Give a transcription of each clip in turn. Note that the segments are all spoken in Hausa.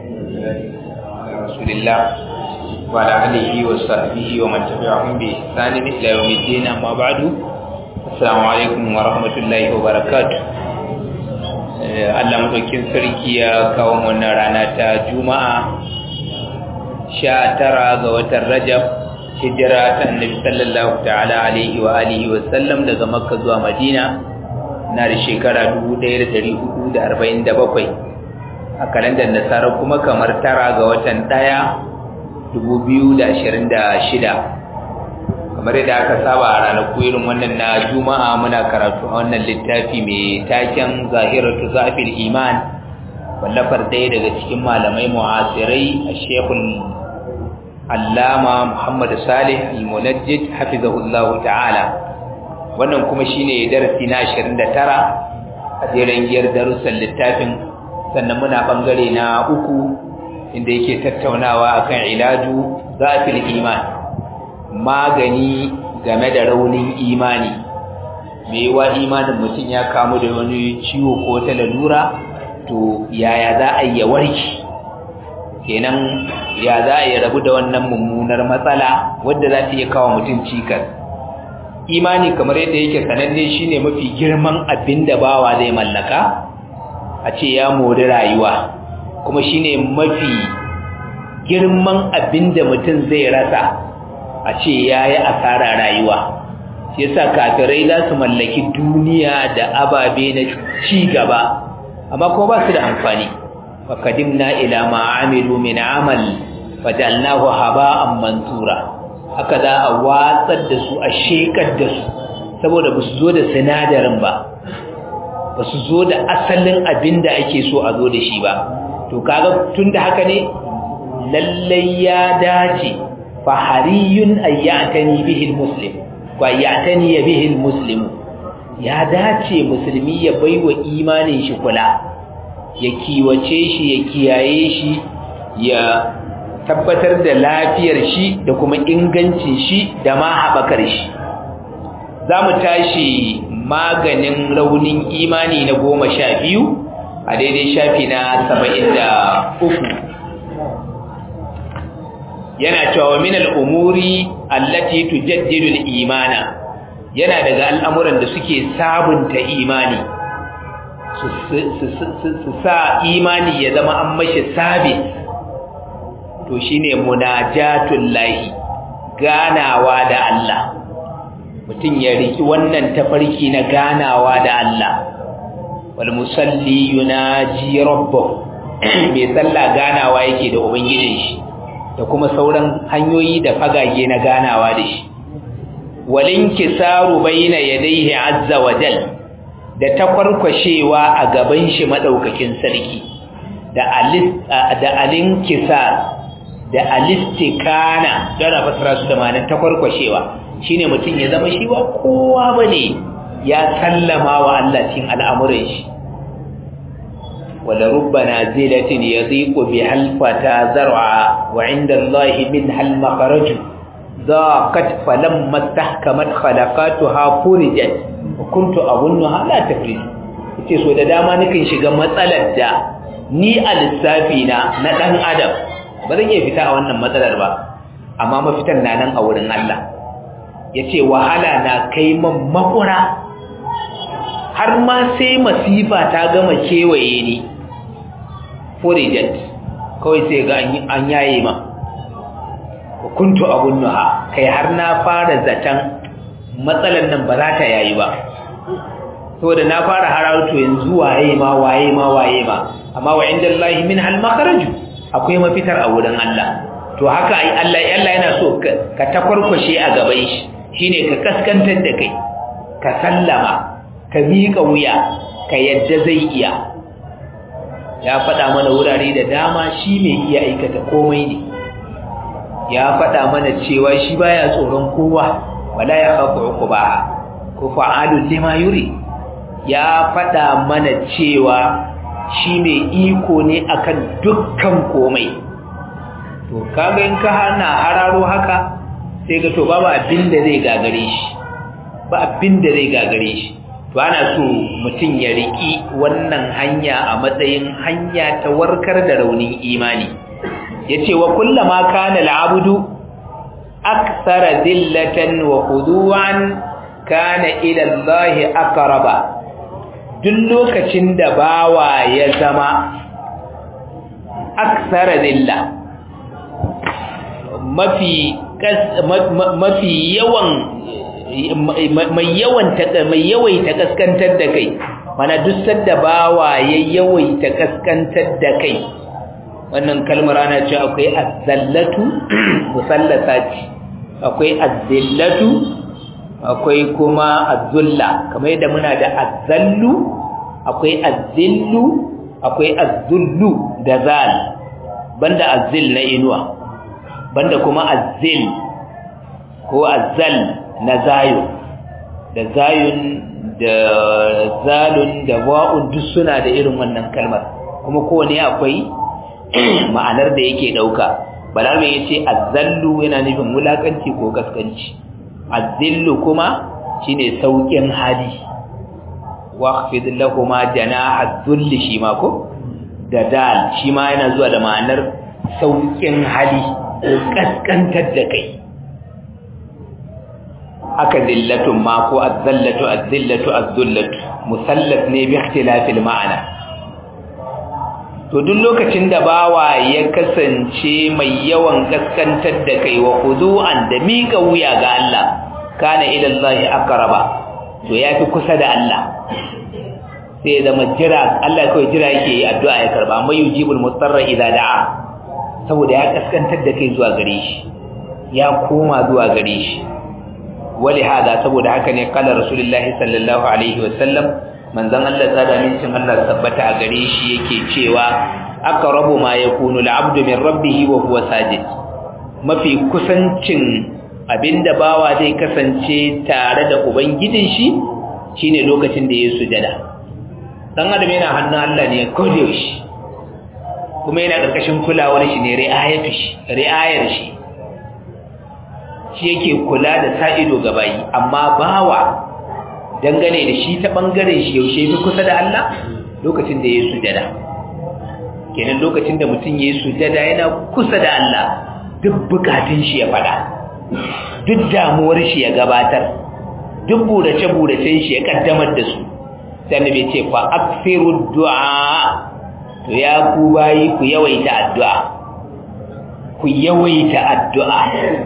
رسول الله وعلى آله وصحبه ومن تبعهم بإحسان إلى يوم الدين أما بعد السلام عليكم ورحمة الله وبركاته Allah madaukin sarki ya kawo wannan rana ta Juma'a sha tara ga watan Rajab hijira ta Annabi sallallahu ta'ala alaihi wa alihi wa sallam daga Makka zuwa Madina na da shekara 1447 a kalandar Nasara kuma kamar tara ga watan ɗaya 2026 kamar yadda aka saba a ranaku irin wannan na juma'a muna karatu a wannan littafi mai taken zahiratu zafil iman wallafar ɗaya daga cikin malamai mu'asirai a shekul allama muhammad salih al-munajjid hafizahullahu ta'ala wannan kuma shine darasi na 29 a jeren giyar darussan littafin sannan muna bangare na uku inda yake tattaunawa akan ilaju zafil iman magani game da raunin imani me wa imanin mutum ya kamu da wani ciwo ko ta lalura to yaya za a yi warki kenan ya za a yi rabu da wannan mummunar matsala wadda za ta iya kawo mutum cikas imani kamar yadda yake sananne shine mafi girman abin da bawa zai mallaka a ce ya mori rayuwa kuma shine mafi girman abin da mutum zai rasa a ce ya yi asara rayuwa shi yasa kafirai za su mallaki duniya da ababe na ci gaba amma kuma ba su da amfani fakadimna ila ma amilu min amal fajalnahu haba'an mansura haka za a watsar da su a shekar da su saboda ba su zo da sinadarin ba ba su zo da asalin abin da ake so a zo da shi ba to kaga tun da haka ne lallai ya dace fahariyun ayyatani bihil muslim wa ayyatani bihil muslim ya dace musulmi ya baiwa imanin shi kula ya kiwace shi ya kiyaye shi ya tabbatar da lafiyar shi da kuma ingancin shi da ma haɓakar shi za mu tashi maganin raunin imani na goma sha biyu a daidai shafi na saba'in da uku yana cewa min al'umuri allati tujaddidu al-imana yana daga al'amuran da suke sabunta imani su sa imani ya zama an mashi sabit to shine munajatul lahi ganawa da Allah mutum ya riki wannan tafarki na ganawa da Allah wal musalli yunaji rabbahu mai sallah ganawa yake da ubangijin shi da kuma sauran hanyoyi da fagage na ganawa da shi walinkisaru baina yadayhi azza wa jal da takwarkwashewa a gaban shi madaukakin sarki da alis da alinkisar da alistikana don a fasara su da ma'anar takwarkwashewa shine mutum ya zama shi ba kowa bane ya sallama wa Allah cikin al'amuran shi ولرب نازلة يضيق بها الفتى زرعا وعند الله منها المخرج ضاقت فلما استحكمت خلقاتها فرجت وكنت أظنها لا تفرج ce so da dama nakan shiga matsalar da ni a lissafi na na dan adam ba zan iya fita a wannan matsalar ba amma mafitan na nan a wurin Allah yace wahala na kai man makura har ma sai masifa ta gama kewaye ni furijat kawai sai ga an yaye ma kuntu abun nuha kai har na fara zaton matsalan nan ba za ta yayi ba saboda na fara harauto yanzu waye ma waye ma waye ma amma wa inda Allah min hal makharaju akwai mafitar a wurin Allah to haka ai Allah Allah yana so ka takwarkwashe a gaban shi shine ka kaskantar da kai ka sallama ka miƙa wuya ka yadda zai iya ya faɗa mana wurare da dama shi mai iya aikata komai ne ya faɗa mana cewa shi baya tsoron kowa wala ya khafu uqbaha ko fa'alul lima yuri ya faɗa mana cewa shi mai iko ne akan dukkan komai to kaga in ka hana hararo haka sai ga to babu abin da zai gagare shi ba abin da zai gagare shi to ana so mutum ya riki wannan hanya a matsayin hanya ta warkar da raunin imani yace wa kullama kana al'abdu akthara dillatan wa khudu'an kana ila Allah aqraba duk lokacin da bawa ya zama akthara dilla mafi mafi yawan mai yawan mai yawaita kaskantar da kai mana duk sadda bawa ya yawaita kaskantar da kai wannan kalmar ana cewa akwai azzallatu musallasa ce akwai azzillatu akwai kuma azzulla kamar yadda muna da azzallu akwai azzillu akwai azzullu da zal banda azzil na inuwa banda kuma azzil ko azzal na zayo da zayun da zalun da wa'un duk suna da irin wannan kalmar kuma kowane akwai ma'anar da yake dauka balaga yace azzallu yana nufin wulakanci ko gaskanci azzillu kuma shine saukin hali waqfid lahumma janaha dhulli shi ma ko da dal shi ma yana zuwa da ma'anar saukin hali ko kaskantar da kai haka dillatun ma ko azzallatu azzillatu azzullatu musallat ne bi ikhtilafil ma'ana to duk lokacin da bawa ya kasance mai yawan kaskantar da kai wa khudu'an da mika wuya ga Allah kana ila Allah aqraba to yafi kusa da Allah sai zama jira Allah kawai jira yake yi addu'a ya karba mai yujibul mustarra idza da'a saboda ya kaskantar da kai zuwa gare shi ya koma zuwa gare shi wali hada saboda haka ne kala rasulullahi sallallahu alaihi wasallam manzon Allah tsada mincin Allah tabbata a gare shi yake cewa aqrabu ma yakunu al'abdu min rabbih wa huwa sajid mafi kusancin abinda bawa zai kasance tare da ubangijin shi shine lokacin da ya sujada dan adam yana hannun Allah ne kodiyar shi kuma yana karkashin kulawar shi ne ri'ayatu shi ri'ayar shi shi yake kula da sa ido ga bayi amma bawa dangane da shi ta bangaren shi yaushe fi kusa da Allah lokacin da ya sujada kenan lokacin da mutum ya sujada yana kusa da Allah duk bukatun shi ya fada duk damuwar shi ya gabatar duk burace buracen shi ya kaddamar da su sai annabi ce fa akthiru du'a to ya ku bayi ku yawaita addu'a ku yawaita addu'a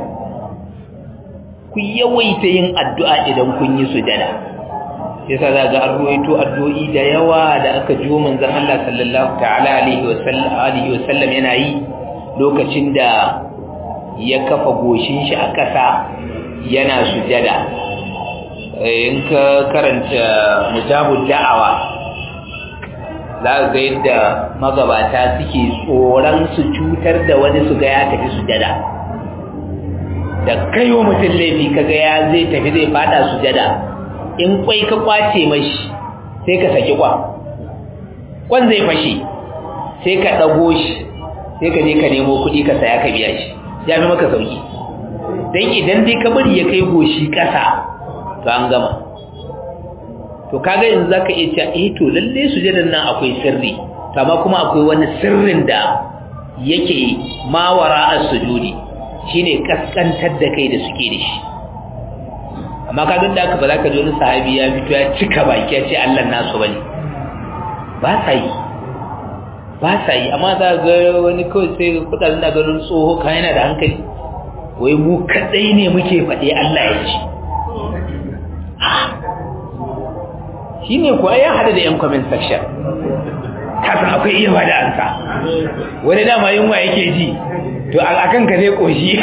ku yawaita yin addu'a idan kun yi sujada yasa za ga an ruwaito addu'o'i da yawa da aka jiwo manzon Allah sallallahu ta'ala alaihi wa sallam alihi wa sallam yana yi lokacin da ya kafa goshin shi a ƙasa yana sujada in ka karanta mujabud da'awa za ga yadda magabata suke tsoron su cutar da wani su ga ya tafi sujada da kaiwa mutum laifi kaga ya zai tafi zai fada sujada in kwai ka kwace mashi sai ka saki kwa kwan zai fashe sai ka dago shi sai ka je ka nemo kuɗi ka saya ka biya shi ya fi maka sauki dan idan dai ka bari ya kai goshi kasa to an gama to kaga yanzu zaka iya cewa eh to lalle sujadan nan akwai sirri to amma kuma akwai wani sirrin da yake mawara as-sujudi shine kaskantar da kai da suke da shi amma ka da aka ba za ka ji wani sahabi ya fito ya cika baki ya ce Allah nasu bane ba sa yi ba sa yi amma za ga wani kawai sai kudaden da ganin tsoho ka yana da hankali wai mu kadai ne muke faɗe Allah ya ci shine kuwa ya hada da yan comment section kasa akwai iya ba da ansa wani dama yunwa yake ji to a kan ka zai koshi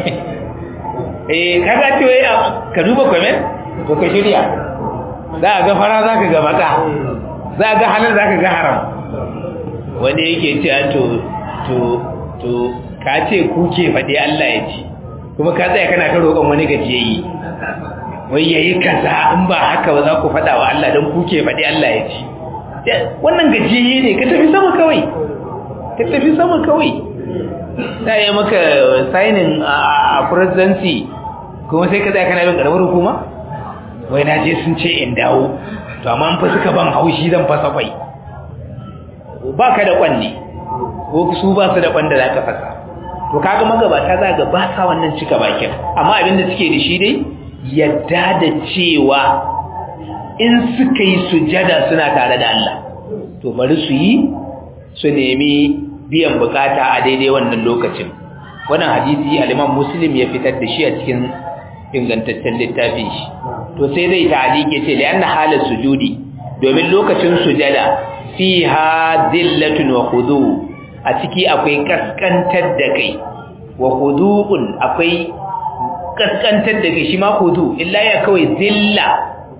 eh kaga ce wai ka duba comment to ka shirya za a ga fara za ka ga baka za a ga halal za ka ga haram wani yake ce to to to ka ce ku ke faɗi Allah ya ci kuma ka tsaya kana ta roƙon wani gajiyayi wai yayi kaza in ba haka ba za ku faɗa wa Allah don ku ke faɗi Allah ya ci wannan gajiyayi ne ka tafi sama kawai ka tafi sama kawai ta yi maka signing a presidency kuma sai ka tsaya kana bin karamar hukuma wai na je sun ce in dawo to amma fa suka ban haushi zan fasa kwai ba ka da kwanne ko su ba su da kwan da za ka fasa to kaga magabata za ga ba sa wannan cika bakin amma abin da suke da shi dai yadda da cewa in suka yi sujada suna tare da Allah to bari su yi su nemi biyan bukata a daidai wannan lokacin wannan hadisi al-Imam Muslim ya fitar da shi a cikin ingantaccen littafin shi to sai zai ta'alike ce lianna halar sujudi domin lokacin sujada fiha dillatun wa khudu a ciki akwai kaskantar da kai wa khudu'un akwai kaskantar da kai shi ma khudu illa ya kawai zilla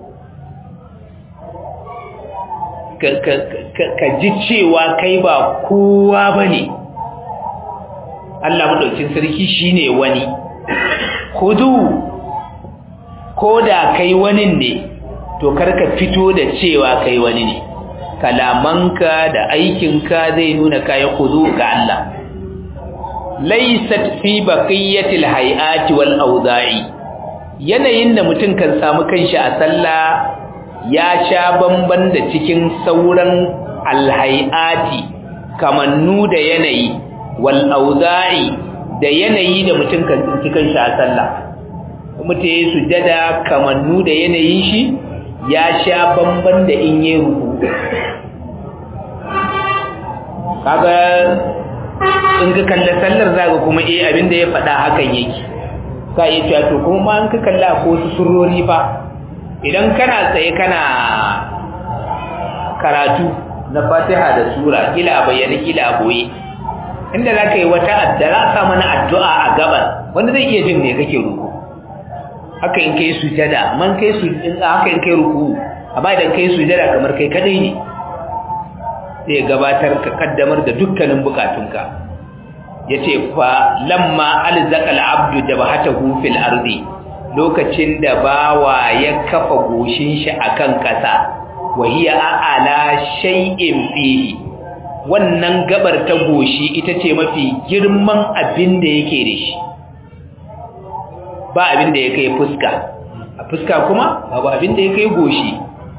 ka ji cewa kai ba kowa bane Allah madaukin sarki shine wani khudu ko da kai wani ne to karka fito da cewa kai wani ne kalamanka da aikinka zai nuna kai khudu ga Allah laysat fi baqiyatil hayati wal awda'i yanayin da mutum kan samu kanshi a sallah ya sha bamban da cikin sauran alhayati kamannu da yanayi wal awda'i da yanayi da mutum kan tsinci kanshi a sallah mutum ya sujada kamannu da yanayin shi ya sha bamban da in yi ruku kaga in ka kalla sallar zaga kuma eh abinda ya faɗa hakan yake ka iya cewa to kuma ma in ka kalla ko su surori fa idan kana tsaye kana karatu na fatiha da sura kila a bayyana kila a boye inda za ka yi wata addara sa mana addu'a a gaban wanda zai iya jin ne kake ruku haka in kai sujada man kai su haka in kai ruku amma idan kai sujada kamar kai kadai ne sai gabatar ka kaddamar da dukkanin bukatunka yace fa lamma alzaqa al-abdu jabhatahu fil ardi lokacin da bawa ya kafa goshin shi akan kasa wa hiya ala shay'in fihi wannan gabar ta goshi ita ce mafi girman abin da yake da shi ba abin da ya kai fuska a fuska kuma babu abin da ya kai goshi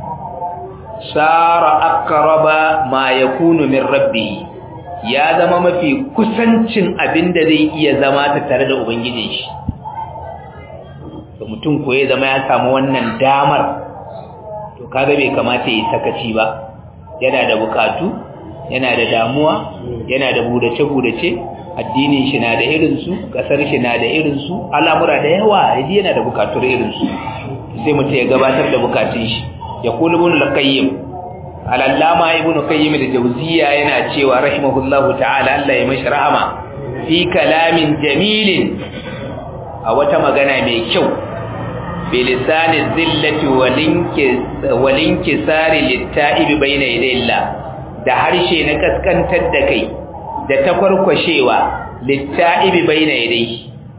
sara aqraba ma yakunu min rabbih ya zama mafi kusancin abin da zai iya zama ta tare da ubangijin shi to mutum ko ya zama ya samu wannan damar to kaga bai kamata ya sakaci ba yana da bukatu yana da damuwa yana da budace budace addinin shi na da irinsu kasar shi na da irinsu al'amura da yawa yaji yana da bukatun irinsu sai mutum ya gabatar da bukatun shi ya kula ibn al-qayyim al-allama ibn qayyim al-jawziyya yana cewa rahimahullahu ta'ala Allah ya mashi rahama fi kalamin jamilin a wata magana mai kyau bilisani zillati walinki sari litta'ibi bayna yadayillah da harshe na kaskantar da kai da takwarkwashewa litta'ibi bayna yadayhi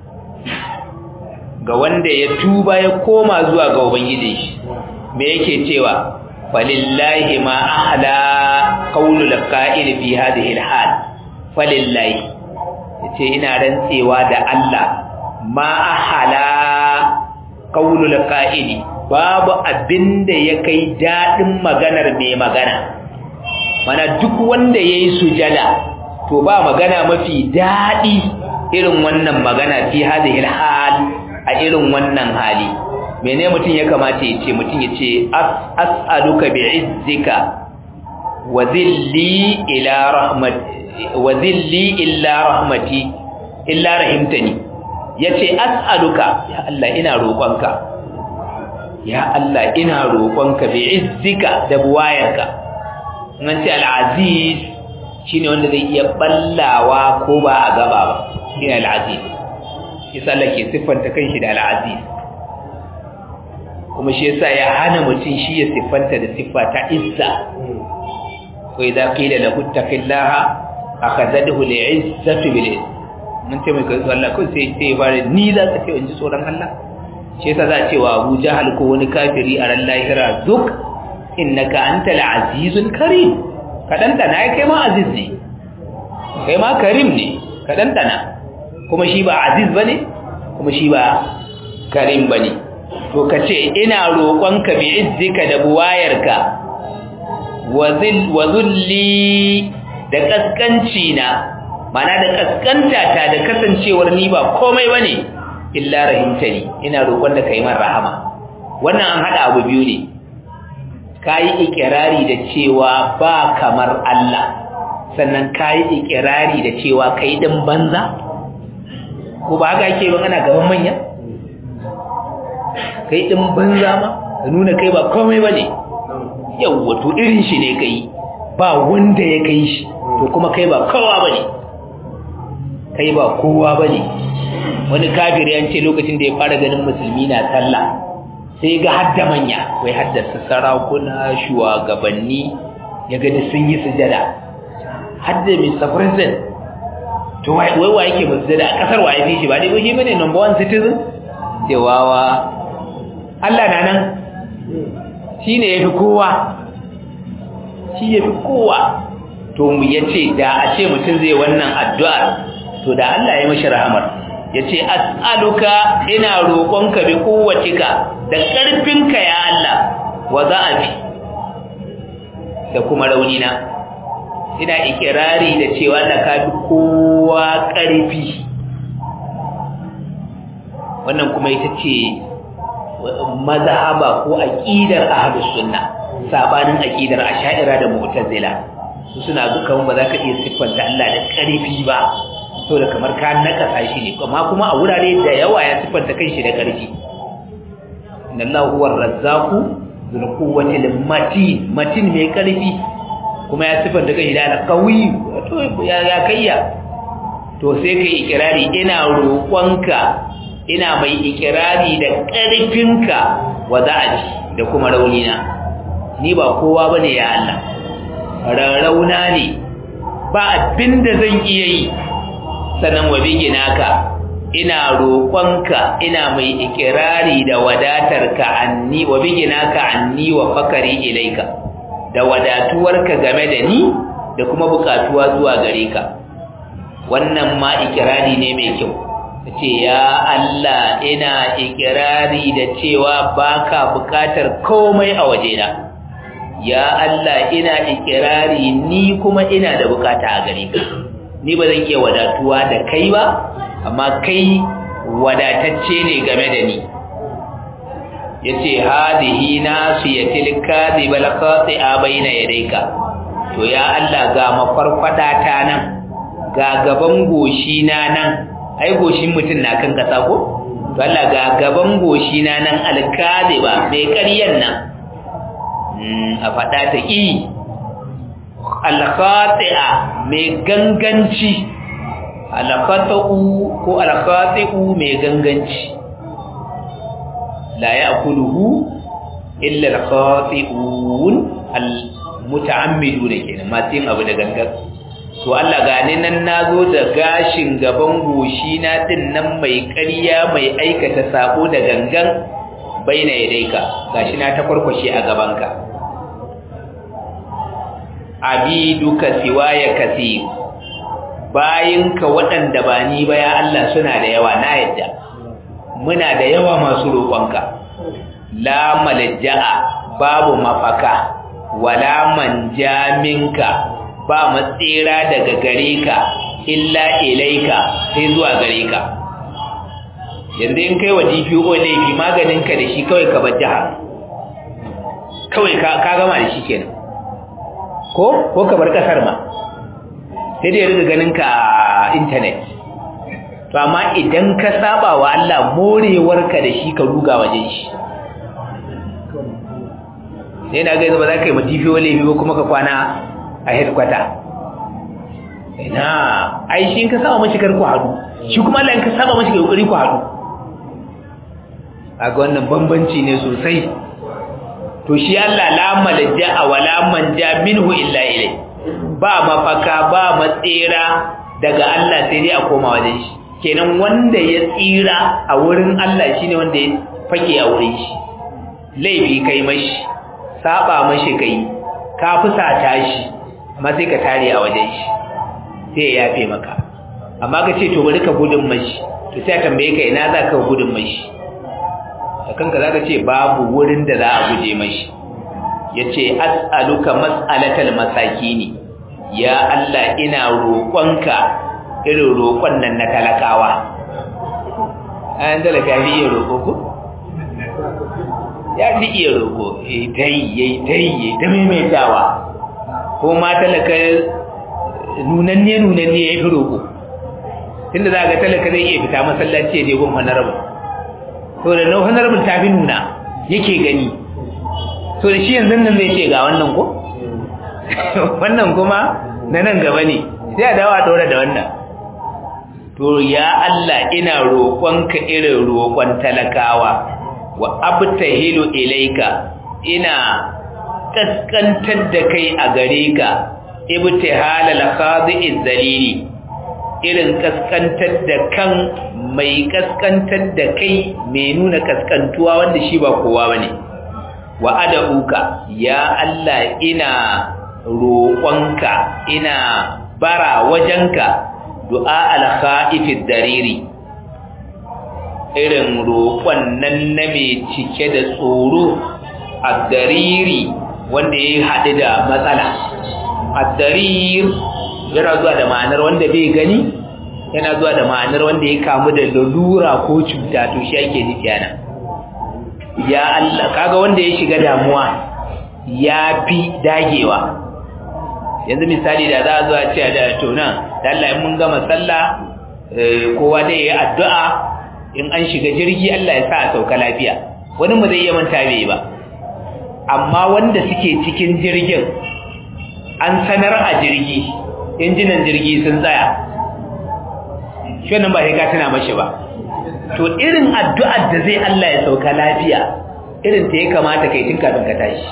ga wanda ya tuba ya koma zuwa ga ubangiji shi me yake cewa falillahi ma ahla qawlul qa'il fi hadhihi alhal falillahi yace ina rantsewa da Allah ma ahla qawlul qa'il babu abinda ya kai dadin maganar mai magana mana duk wanda yayi sujada to ba magana mafi dadi irin wannan magana fi hadhihi alhal a irin wannan hali mene mutum ya kamata ya ce mutum ya ce as'aluka bi'izzika wa zilli ila rahmat wa zilli illa rahmati illa rahimtani yace as'aluka ya Allah ina roƙonka ya Allah ina roƙonka bi'izzika da buwayarka nan ce al-aziz shine wanda zai iya ballawa ko ba a gaba ba shine al-aziz shi Allah ke siffanta kanshi da al-aziz kuma shi yasa ya hana mutum shi ya siffanta da siffa ta izza wa idza qila lahu taqillaha akhadhahu li'izzati bil izz mun ce mai kai Allah ko sai sai bare ni za ka ce in ji tsoron Allah shi yasa za a ce wa Abu Jahal ko wani kafiri a ran lahira duk innaka antal azizul karim kadan dana kai ma aziz ne kai ma karim ne kadan dana kuma shi ba aziz bane kuma shi ba karim bane to kace ina roƙonka bi izzika da buwayarka wa zulli da kaskanci na mana da kaskanta ta da kasancewar ni ba komai bane illa rahimtani ina roƙon da kai man rahama wannan an hada abu biyu ne kai ikirari da cewa ba kamar Allah sannan kai ikirari da cewa kai din banza ko ba haka ake ban ana gaban manya kai din banza ma ka nuna kai ba komai bane yawwa to irin shi ne kai ba wanda ya kai shi to kuma kai ba kowa bane kai ba kowa bane wani kafiri an ce lokacin da ya fara ganin musulmi na sallah sai ga hadda manya wai haddasa sarakuna shugabanni ya gani sun yi sujada hadda Mr. President to wai wa yake sujada a kasar wa yafi shi ba dai shi bane number one citizen sai wawa Allah na nan shi ne ya fi kowa shi ya fi kowa to mu ya ce da a ce mutum zai wannan addu'ar to da Allah ya mashi rahamar ya ce as'aluka ina roƙonka bi kowacika da ƙarfinka ya Allah wa za'afi da kuma raunina ina ikirari da cewa da ka fi kowa ƙarfi wannan kuma ita ce mazhaba ko aqidar ahlus sunna sabanin aqidar ash'ira da mu'tazila su suna ga kamar ba za ka iya siffanta Allah da ƙarfi ba saboda kamar ka nakasa shi ne amma kuma a wurare da yawa ya siffanta kanshi da ƙarfi inna Allah huwa ar-razzaqu dhul quwwati matin matin mai ƙarfi kuma ya siffanta kanshi da al-qawi to ya ya kayya to sai kai ikirari ina roƙonka ina mai ikirari da ƙarfinka wa za'aji da kuma raunina ni ba kowa bane ya Allah rarrauna ne ba abin da zan iya yi sannan wa biginaka ina roƙonka ina mai ikirari da wadatarka anni wa biginaka anni wa fakari ilaika da wadatuwarka game da ni da kuma bukatuwa zuwa gare ka wannan ma ikirari ne mai kyau ce ya Allah ina ikirari da cewa baka bukatar komai a wajena ya Allah ina ikirari ni kuma ina da bukata a gare ka ni ba zan iya wadatuwa da kai ba amma kai wadatacce ne game da ni yace hadihi nasiyatil kadhibal khati'a baina yadayka to ya Allah ga mafarfada ta nan ga gaban goshi na nan ai goshin mutum na kan kasa ko to Allah ga gaban goshi na nan alkaziba mai ƙaryan nan a faɗa ta ƙi alkhati'a mai ganganci alkhata'u ko alkhati'u mai ganganci la ya'kuluhu illa alkhati'un almuta'ammiduna kenan masu yin abu da gangan to Allah gane nan nazo da gashin gaban goshi na din nan mai ƙarya mai aikata sako da gangan baina yadaika gashi na ta kwarkwashe a gabanka abiduka siwaya kasir bayinka waɗanda ba ni ba ya Allah suna da yawa na yadda muna da yawa masu roƙonka la malja'a babu mafaka wala manja minka ba matsira daga gare ka illa ilaika sai zuwa gare ka yanzu in kai wa DPO laifi maganinka da shi kawai ka bar jiha kawai ka gama da shi kenan ko ko ka bar kasar ma sai dai riga ganin ka a internet to amma idan ka saba wa Allah morewarka da shi ka ruga wajen shi sai na ga ba za ka yi ma DPO laifi ba kuma ka kwana a headquarter ina ai shi in ka saba mashi kar ku hadu shi kuma Allah in ka saba mashi kai kokari ku hadu kaga wannan bambanci ne sosai to shi Allah la malja wa la manja minhu illa ilai ba mafaka ba matsira daga Allah sai dai a koma wajen shi kenan wanda ya tsira a wurin Allah shine wanda ya fake a wurin shi laifi kai mashi saba mashi kai ka fusata shi amma sai ka tare a wajen shi sai ya yafe maka amma ka ce to bari ka gudun mashi to sai tambaye ka ina za ka gudun mashi a kanka za ka ce babu wurin da za a guje mashi ya ce as'aluka mas'alatal masakini ya Allah ina roƙonka irin roƙon nan na talakawa an talaka fi iya roƙo ko? ya fi iya roƙo ya ta yi ya ta yi ya ta maimaitawa ko ma talaka nunanne nunanne ya fi roƙo tunda za ga talaka zai iya fita masallaci ya je gun honorable to da na honorable ta fi nuna yake gani to da shi yanzu nan zai ce ga wannan ko wannan kuma na nan gaba ne sai a dawa ɗora da wannan to ya Allah ina roƙonka irin roƙon talakawa wa abtahilu ilaika ina kaskantar da kai a gare ka ibtihalal khadi'iz zalili irin kaskantar da kan mai kaskantar da kai mai nuna kaskantuwa wanda shi ba kowa bane wa ad'uka ya Allah ina roƙonka ina bara wajenka du'a al-kha'ifid dariri irin roƙon nan na mai cike da tsoro ad-dariri wanda ya haɗu da matsala ad-darir yana zuwa da ma'anar wanda bai gani yana zuwa da ma'anar wanda ya kamu da lalura ko cuta to shi ake nufi ana ya Allah kaga wanda ya shiga damuwa ya fi dagewa yanzu misali da za a zuwa ce da tona da Allah in mun gama sallah kowa da ya yi addu'a in an shiga jirgi Allah ya sa a sauka lafiya wani mu zai iya manta bai ba amma wanda suke cikin jirgin an sanar a jirgi injinan jirgi sun tsaya shi wannan ba sai ka tuna mashi ba to irin addu'ar da zai Allah ya sauka lafiya irin ta ya kamata kai tun kafin ka tashi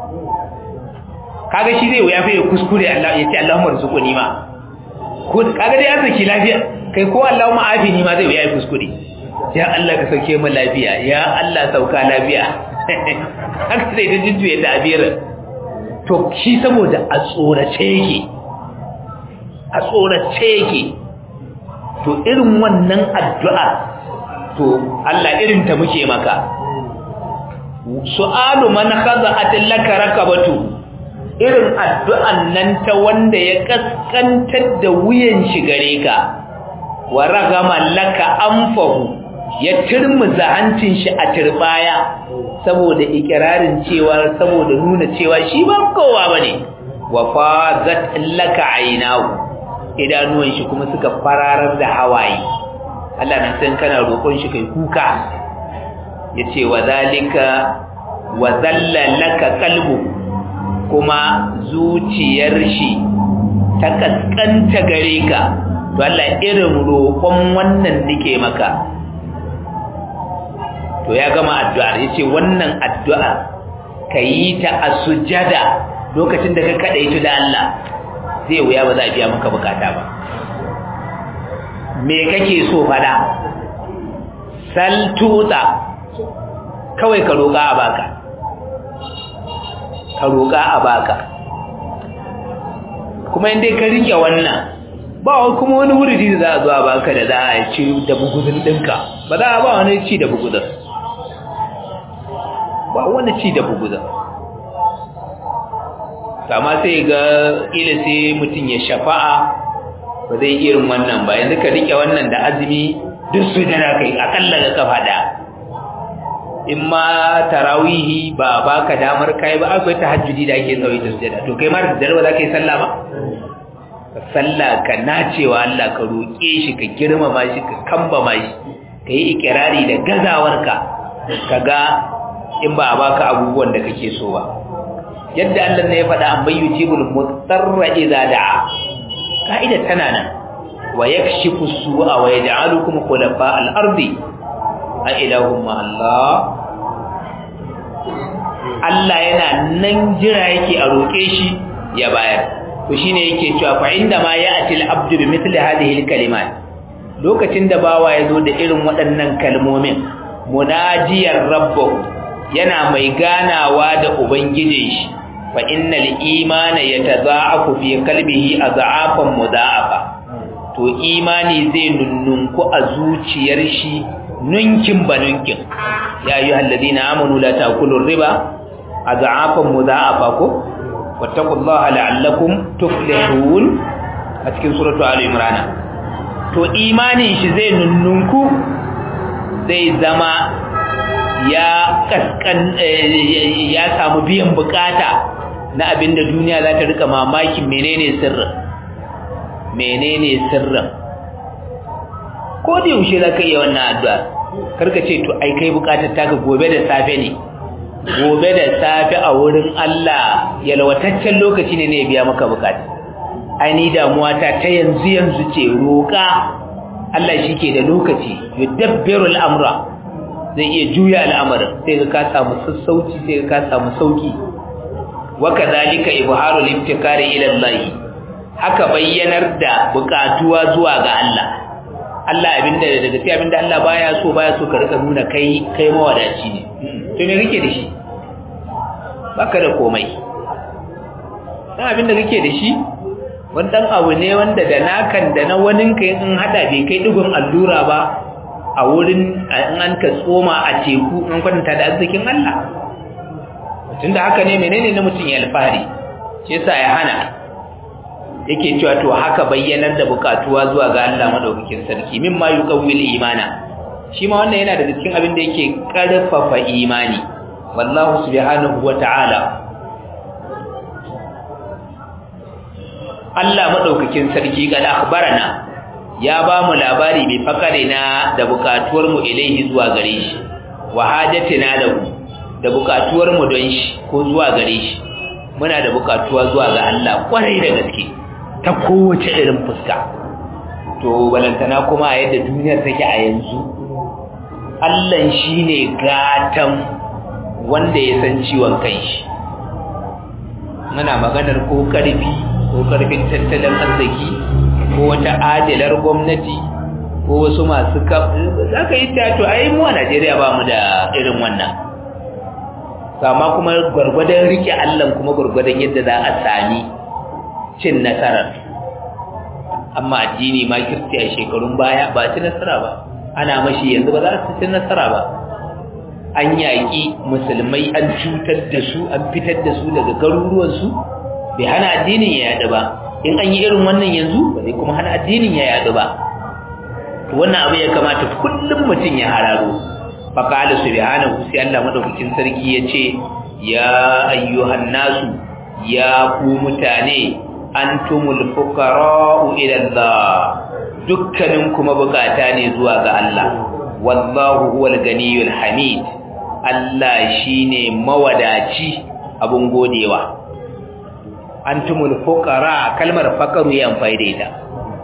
kaga shi zai wuya fa ya kuskure Allah ya ce Allahumma rzuqni ma ko kaga dai arziki lafiya kai ko Allahumma afini ma zai wuya ya kuskure ya Allah ka sauke mu lafiya ya Allah sauka lafiya haka sai da jujjuye da abirin to shi saboda a tsorace yake a tsorace yake to irin wannan addu'a to Allah irin ta muke maka su'alu man khaza'at laka rakabatu irin addu'an nan ta wanda ya kaskantar da wuyan shi gare ka wa ragama laka anfahu ya turmuza hancin shi a turbaya saboda ikirarin cewa saboda nuna cewa shi ba kowa bane wa fazat laka aynahu idanuwan shi kuma suka fararar da hawaye Allah na san kana roƙon shi kai kuka yace wa zalika wa zalla laka qalbu kuma zuciyar shi ta kaskanta gare ka to Allah irin roƙon wannan nake maka to ya gama addu'ar yace wannan addu'a kayi ta a sujada lokacin da ka kadaito da Allah zai wuya ba za a biya maka bukata ba me kake so fada sal tuta kawai ka roƙa a baka ka roƙa a baka kuma inda ka rike wannan ba kuma wani wuri da za a zo a baka da za a ci da bugudun ɗinka ba za a ba wani ci da bugudun ba wani ci da bugudun kama sai ga ila sai mutum ya shafa'a ba zai irin wannan ba yanzu ka rike wannan da azumi duk su jana kai akalla ga kafa da in ma tarawihi ba baka damar kai ba akwai tahajjudi da ake tsawai sujjada to kai ma da dare ba za ka yi sallah ba ka sallah ka nacewa Allah ka roƙe shi ka girmama shi ka kambama shi ka yi ikirari da gazawarka ka ga in ba a baka abubuwan da kake so ba yadda Allah ne ya faɗa an bayyu jibul mutarra idza da'a ka'ida tana nan wa yakshifu su'a wa yaj'alukum khulafa al-ardi a ilahum ma Allah Allah yana nan jira yake a roke shi ya bayar to shine yake cewa fa inda ma ya'ti al-abdu bi mithli hadhihi al-kalimat lokacin da bawa ya zo da irin waɗannan kalmomin munajiyar rabbahu yana mai ganawa da ubangijin shi fa innal imana yataza'afu fi qalbihi az'afan mudha'afa to imani zai nunnunku a zuciyar shi nunkin ba nunkin ya ayyuhal ladina amanu la ta'kulu riba adha'afan mudha'afa ko wattaqullaha la'allakum tuflihun a cikin suratu ali imran to imanin shi zai nunnunku zai zama ya kaskan ya samu biyan bukata na abinda duniya za ta rika mamakin menene sirrin menene sirrin ko da yaushe za ka iya wannan addu'a karka ce to ai kai bukatar taka gobe da safe ne gobe da safe a wurin Allah yalwataccen lokaci ne ne ya biya maka bukata ai ni damuwa ta ta yanzu yanzu ce roƙa Allah shi ke da lokaci yudabbiru al'amra zai iya juya al'amarin sai ka samu sassauci sai ka samu sauki wa kadhalika ibharu al-ibtikari ila Allah haka bayyanar da bukatuwa zuwa ga Allah Allah abinda da gaskiya abinda Allah baya so baya so ka rika nuna kai kai mawadaci ne to me kake da shi baka da komai dan abinda kake da shi wannan abu ne wanda da nakan da na wanin kai in hada bai kai digon allura ba a wurin in an ka tsoma a teku in kwanta da arzikin Allah tunda haka ne menene na mutum ya alfahari shi yasa ya hana yake cewa to haka bayyanar da bukatuwa zuwa ga Allah madaukakin sarki mimma yuqawwil imana shi ma wannan yana daga cikin abin da yake karfafa imani wallahu subhanahu wata'ala Allah madaukakin sarki ga akhbarana ya ba mu labari mai fakare na da bukatuwar mu ilaihi zuwa gare shi wa hajatina lahu da bukatuwar mu don shi ko zuwa gare shi muna da bukatuwa zuwa ga Allah kwarai da gaske ta kowace irin fuska to balantana kuma a yadda duniyar take a yanzu Allah shine gatan wanda ya san ciwon kanshi muna maganar ko karfi ko karfin tattalin arziki ko wata adalar gwamnati ko wasu masu za ka yi to ai mu a Najeriya ba mu da irin wannan sama kuma gwargwadon rike Allah kuma gwargwadon yadda za a sami cin nasarar amma addini ma kirti a shekarun baya ba ci nasara ba ana mashi yanzu ba za su ci nasara ba an yaƙi musulmai an cutar da su an fitar da su daga garuruwansu bai hana addinin ya yaɗu ba in an yi irin wannan yanzu ba zai kuma hana addinin ya yaɗu ba to wannan abu ya kamata kullum mutum ya hararo faqala subhanahu sai Allah madaukakin sarki yace ya ayyuhan nasu ya ku mutane antumul fuqara'u ila Allah dukkanin kuma bukata ne zuwa ga Allah wallahu huwal ganiyul hamid Allah shine mawadaci abun godewa antumul fuqara kalmar faqaru ya amfani da ita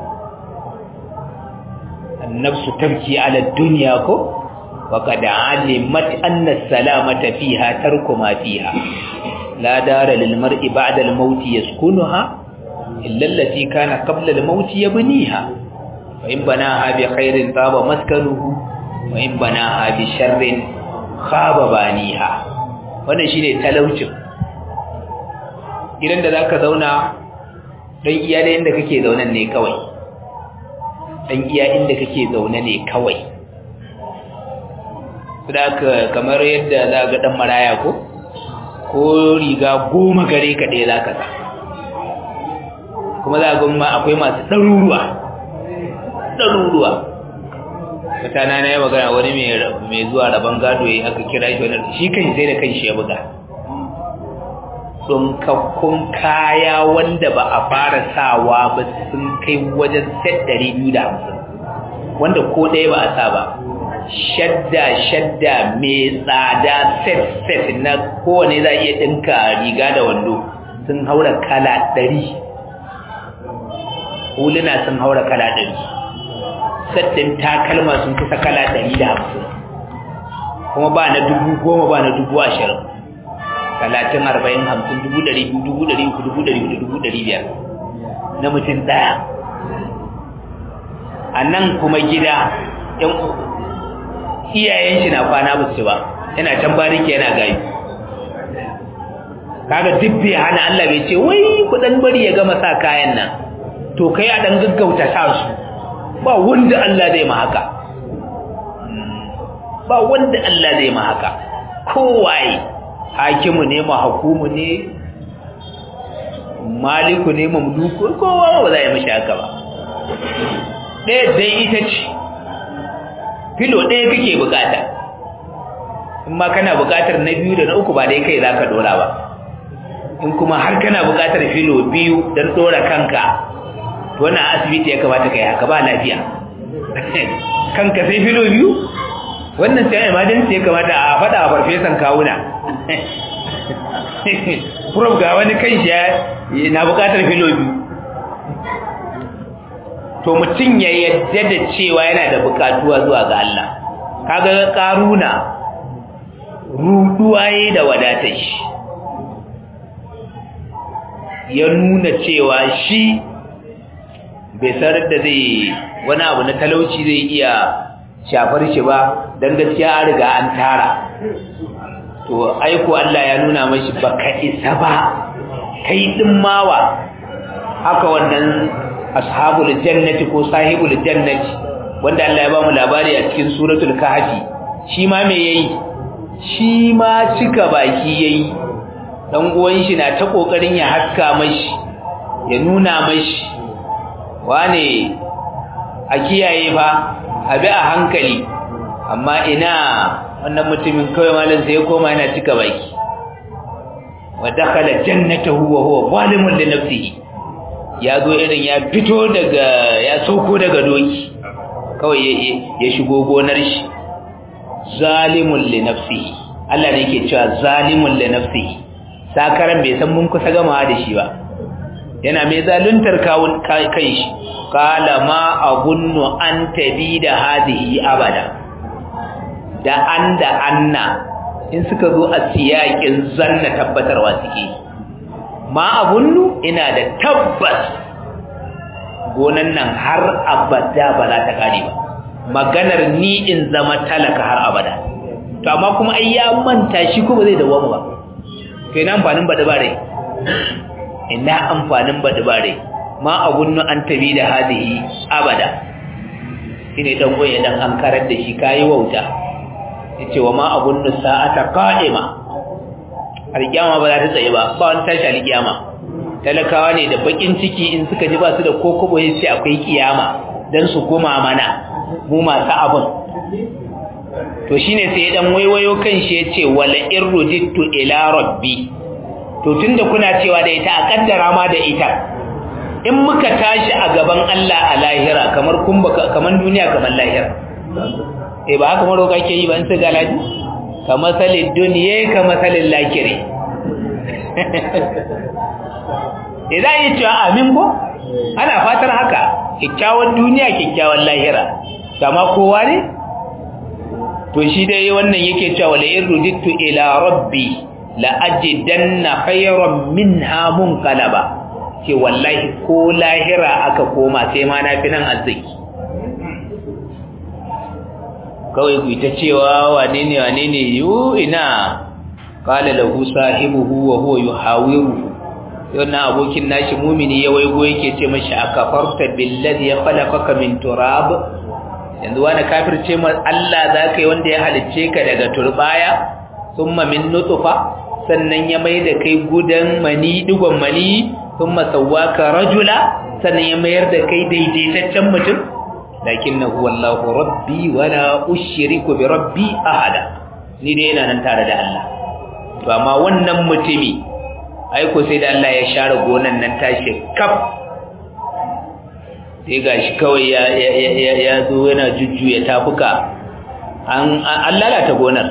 annafsu tabki ala dunya ko وقد علمت أن السلامة فيها ترك ما فيها لا دار للمرء بعد الموت يسكنها إلا التي كان قبل الموت يبنيها وإن بناها بخير طاب مسكنه وإن بناها بشر خاب بانيها wannan shine talaucin gidan da zaka zauna dan iya da inda kake zaune ne kawai dan iya inda kake zaune ne kawai saboda kamar yadda za ga dan maraya ko ko riga goma gare ka ɗaya za ka sa kuma za ga ma akwai masu ɗaruruwa ɗaruruwa mutana na yi magana wani mai zuwa rabon gado ya aka kira shi wani shi kan sai da kan shi ya buga ɗunkakkun kaya wanda ba a fara sawa ba sun kai wajen set ɗari biyu da hamsin wanda ko ɗaya ba a sa ba shadda shadda mai tsada set set na kowane za iya ɗinka riga da wando sun haura kala ɗari huluna sun haura kala ɗari sattin takalma sun kusa kala ɗari da hamsin kuma ba na dubu goma ba na dubu ashirin talatin arba'in hamsin dubu ɗari biyu dubu ɗari uku dubu ɗari hudu dubu ɗari biyar na mutum ɗaya a nan kuma gida ‘yan iyayen shi na kwana ba su ba yana can bariki yana gayi kaga duk bai hana Allah bai ce wai ku dan bari ya gama sa kayan nan to kai a dan gaggauta sa su ba wanda Allah zai ma haka ba wanda Allah zai ma haka kowaye hakimu ne mahukumu ne maliku ne mamluku kowa ba za a yi mashi haka ba ɗaya dai ita ce filo ɗaya kake bukata in ma kana bukatar na biyu da na uku ba dai kai za ka dora ba in kuma har kana bukatar filo biyu don dora kanka to wannan asibiti ya kamata kai haka ba lafiya kanka sai filo biyu wannan sai emergency ya kamata a faɗa a farfesan kawuna prof ga wani kan shi na bukatar filo biyu to mutum ya yadda da cewa yana da bukatuwa zuwa ga Allah kaga karuna ruduwa yayi da wadatar shi ya nuna cewa shi bai sarar da zai wani abu na talauci zai iya shafar shi ba don gaskiya an riga an tara to aiko Allah ya nuna mashi baka isa ba kai din mawa haka wannan ashabul jannati ko sahibul jannati wanda Allah ya ba mu labari a cikin suratul kahfi shi ma me yayi shi ma cika baki yayi dan uwan shi na ta kokarin ya haska mashi ya nuna mashi wane a kiyaye fa abi a hankali amma ina wannan mutumin kawai malam sai ya koma yana cika baki wa dakhala jannatahu wa huwa zalimun li nafsihi ya zo irin ya fito daga ya sauko daga doki kawai ya shigo gonar shi zalimun li nafsihi Allah ne yake cewa zalimun li nafsihi sakaran bai san mun kusa gamawa da shi ba yana mai zaluntar kawun kai shi qala ma agunnu an tabida hadhihi abada da an da anna in suka zo a siyakin zanna tabbatarwa suke ma agunnu ina da tabbas gonan nan har abada ba za ta kare ba maganar ni in zama talaka har abada to amma kuma ai ya manta shi kuma zai dawo ba kai na amfanin bada bare ina amfanin bada bare ma agunnu an tabi da hadihi abada shine dan goye dan an karar da shi kai wauta yace wa ma agunnu sa'ata qa'ima alkiyama ba za ta tsaye ba ba wani tashi alkiyama talakawa ne da bakin ciki in suka ji ba su da kokobo sai akwai kiyama dan su koma mana mu masu abin to shine sai dan waiwayo kan shi yace wala irrujittu ila rabbi to tunda kuna cewa da ita a kaddara ma da ita in muka tashi a gaban Allah a lahira kamar kun kamar duniya kamar lahira eh ba haka maroka ke yi ba in sai galaji kamar salin duniya kamar salin lakire idan yi cewa amin ko ana fatar haka kyakkyawan duniya kyakkyawan lahira kama kowa ne to shi dai wannan yake cewa la irudittu ila rabbi la ajidanna khayran minha munqalaba ce wallahi ko lahira aka koma sai ma na fi nan arziki kawai ku ta cewa wane ne wane ne yu ina qala lahu sahibuhu wa huwa yuhawiru wannan abokin nashi mumini ya waigo yake ce mashi akafarta billazi khalaqaka min turab yanzu wani kafirce ma Allah zaka yi wanda ya halicce ka daga turbaya thumma min nutfa sannan ya mai da kai gudan mani digon mani thumma sawwaka rajula sannan ya mayar da kai daidaitaccen mutum lakinnahu wallahu rabbi wala ushriku bi rabbi ahada ni dai ina nan tare da Allah to amma wannan mutumi aiko sai da Allah ya share gonan nan tashi kaf sai gashi kawai ya ya ya zo yana jujjuya tafuka an an lalata gonar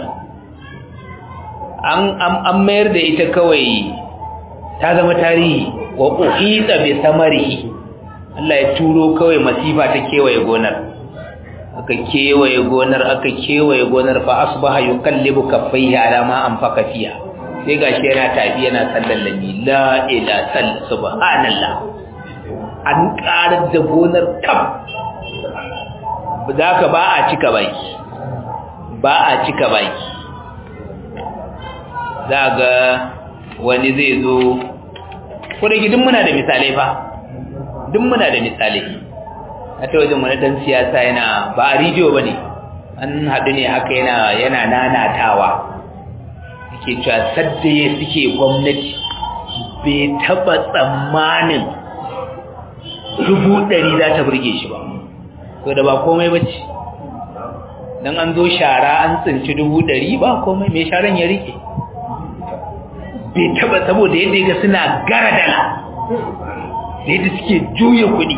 an an mayar da ita kawai ta zama tarihi wa uhita bi samarihi Allah ya turo kawai masifa ta kewaye gonar aka kewaye gonar aka kewaye gonar fa asbaha yukallibu kaffaihi ala ma anfaqa fiha sai gashi yana tafi yana sallallami la ila sall subhanallah an karar da gonar kaf ka ba a cika baki ba a cika baki ga wani zai zo ko da gidan muna da misalai fa duk muna da misalai a ta wajen wani dan siyasa yana ba a rijiyo ba ne an haɗu ne haka yana yana nanatawa yake cewa sadda ya suke gwamnati bai taɓa tsammanin dubu ɗari za ta burge shi ba to da ba komai ba ce don an zo shara an tsinci dubu ɗari ba komai mai sharan ya rike bai taɓa saboda yadda ga suna gara dala da yadda suke juya kuɗi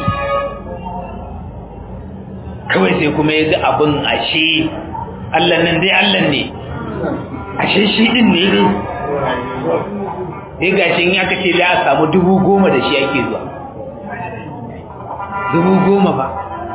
kawai sai kuma ya ga abin ashe Allah nan dai Allah ne ashe shi din ne ne sai gashin ya kace za a samu dubu goma da shi ake zuwa dubu goma ba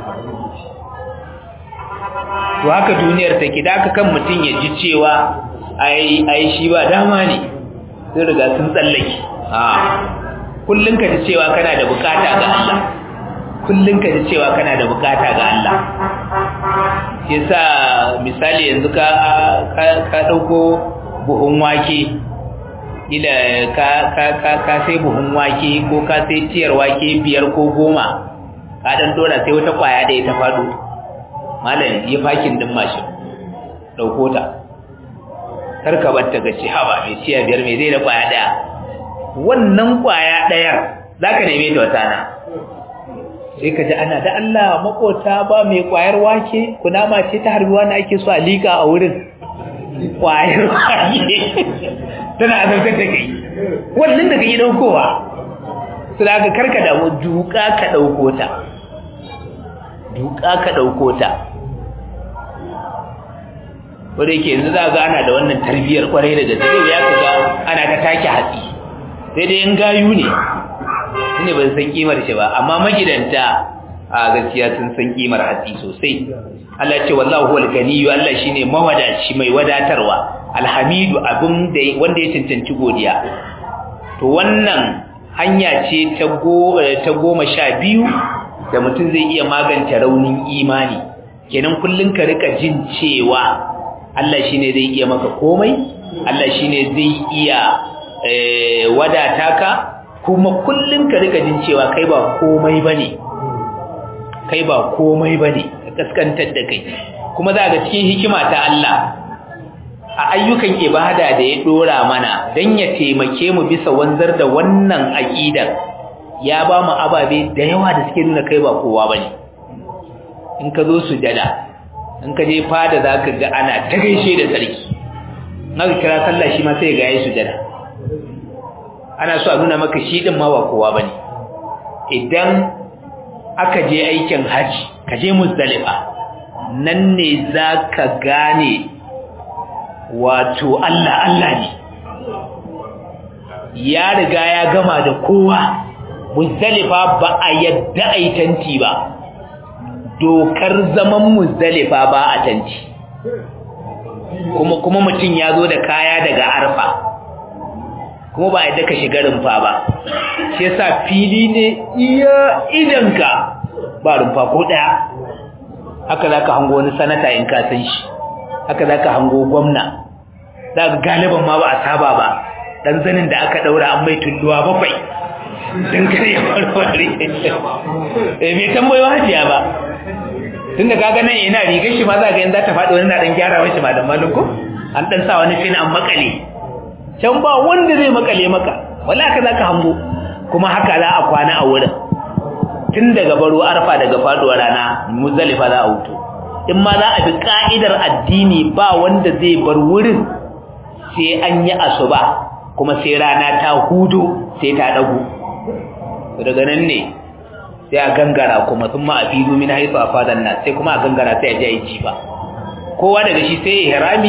to haka duniyar take da aka kan mutum ya ji cewa ai ai shi ba dama ne sun riga sun tsallake a kullun ka ji cewa kana da bukata ga Allah kullun ka ji cewa kana da bukata ga Allah yasa misali yanzu ka ka dauko buhun wake ila ka ka ka ka sai buhun wake ko ka sai tiyar wake biyar ko goma ka dan dora sai wata kwaya da ita fado malam ya fakin din mashin dauko ta karka batta ga ci haba mai tiya biyar mai zai da kwaya daya wannan kwaya dayar zaka neme ta wata na sai ka ji ana da Allah makota ba mai kwayar wake kunama ce ta harbiwa na ake so a lika a wurin kwayar wake tana azabtar da kai wannan da kake daukowa su da aka karka da duka ka dauko ta duka ka dauko ta wanda yake yanzu za ga ana da wannan tarbiyyar kwarai da gaske ya kaga ana ta take hatsi sai dai in gayu ne ne ban san kimar shi ba amma magidanta a gaskiya sun san kimar hatsi sosai Allah ce wallahu huwal ganiyyu Allah shine mawadaci mai wadatarwa alhamidu abin da wanda ya cancanci godiya to wannan hanya ce ta go ta goma sha biyu da mutum zai iya magance raunin imani kenan kullun ka rika jin cewa Allah shine zai iya maka komai Allah shine zai iya wadata ka kuma kullun ka rika jin cewa kai ba komai bane kai ba komai bane ka kaskantar da kai kuma za ga cikin hikima ta Allah a ayyukan ibada da ya dora mana dan ya taimake mu bisa wanzar da wannan aqidar ya ba mu ababe da yawa da suke nuna kai ba kowa bane in ka zo sujada in ka je fada zaka ga ana ta gaishe da sarki naka kira sallah shi ma sai ga yayi sujada ana so a nuna maka shi din ma ba kowa bane idan aka je aikin haji ka je muzdalifa nan ne zaka gane wato Allah Allah ne ya riga ya gama da kowa muzdalifa ba a yadda aitanti ba dokar zaman muzdalifa ba a tanti kuma kuma mutum ya zo da kaya daga arfa kuma ba yadda ka shiga rumfa ba shi yasa fili ne iya idanka ba rumfa ko daya haka zaka hango wani sanata in ka san shi haka zaka hango gwamna zaka galiban ma ba a saba ba dan zanin da aka daura an mai tulluwa bakwai dan kare ya farfare eh bai tambayo hajiya ba tunda kaga nan ina rigar shi ma za ga yanzu za ta faɗi wani na dan gyara mashi malam malum ko an dan sa wani fin an makale can ba wanda zai makale maka wallahi ka zaka hango kuma haka za a kwana a wurin tun daga baro arfa daga faduwar rana muzalifa za a wuto in ma za a bi ka'idar addini ba wanda zai bar wurin sai an yi asuba kuma sai rana ta hudu sai ta dago daga nan ne sai a gangara kuma sun ma a fi min haifu a fadan nan sai kuma a gangara sai a ji yi jifa kowa daga shi sai ihrami